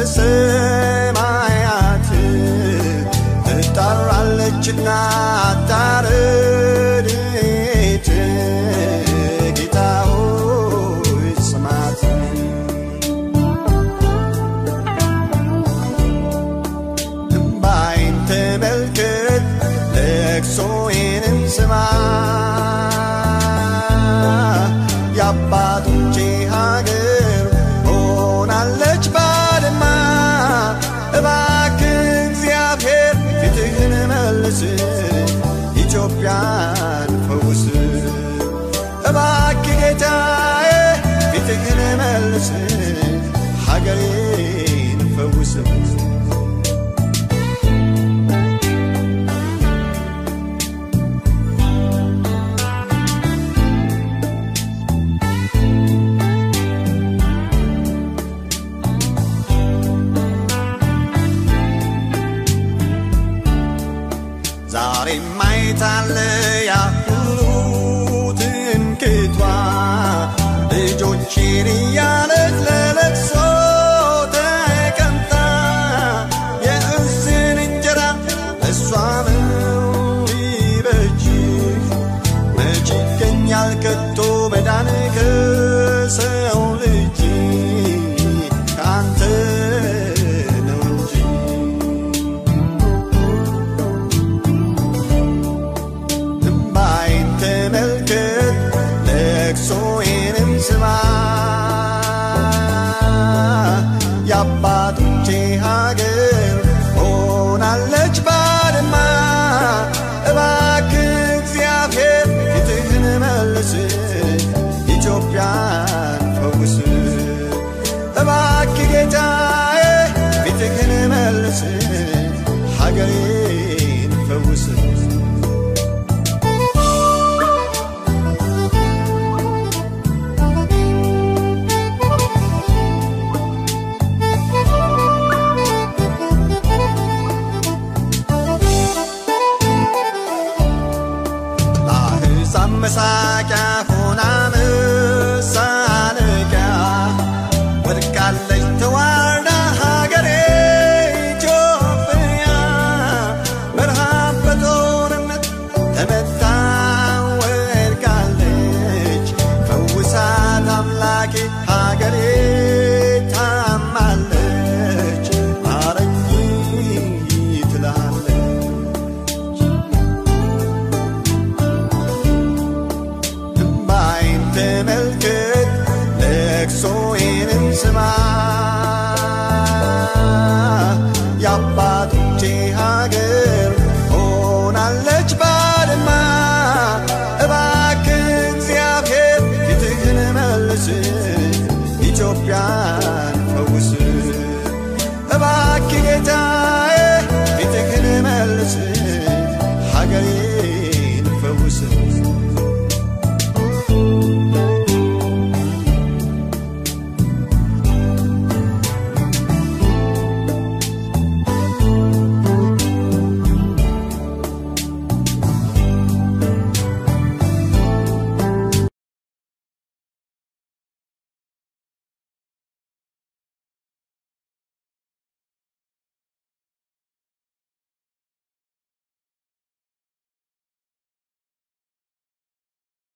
ሰማያት ትጣራለችና ታረድኤት ጌታ ሆይ ስማት እምባይን ተመልከት ለቅሶዬንም ስማ የአባቶቼ ሀገር ሆናለች ባድማ እባክህ እግዚአብሔር ፊትህን መልስ ኢትዮጵያን ፈውስ እባክህ ጌታዬ ፊትህን መልስ ሀገሬን ፈውስ ዛሬ ማየታለ ያ ሁሉ ትምክቷ ልጆቼን እያለች ለለቅሶ ተቀምጣ የእዝን እንጀራ እሷ ነው ይበጅህ መች ይገኛል ከቶ መዳን ከሰው ልጅ ከአንተ ነው እንጂ እምባይን ተመልከት ለቅሶዬንም ስማ የአባቶቼ ሀገር ሆናለች ባድማ እባክህ እግዚአብሔር ፊትህን መልስ ኢትዮጵያን ፈውስ እባክህ ጌታዬ ፊትህን መልስ ሀገሬን ፈውስ ለአሕዛብ መሳቂያ ሆና መሳለቂያ ወድቃለች ተዋርዳ ሀገሬ ኢትዮጵያ በረሃብ በጦርነት ተመታ ወድቃለች ፈውሳት አምላኬ ሀገሬ ታማለች ማረኝ ትላለች እምባይን ተመልከት ለቅሶዬንም ስማ የአባቶቼ ሀገር ሆናለች ባድማ እባክህ እግዚአብሔር ፊትህን መልስ ኢትዮጵያን ፈውስ እባክህ ጌታ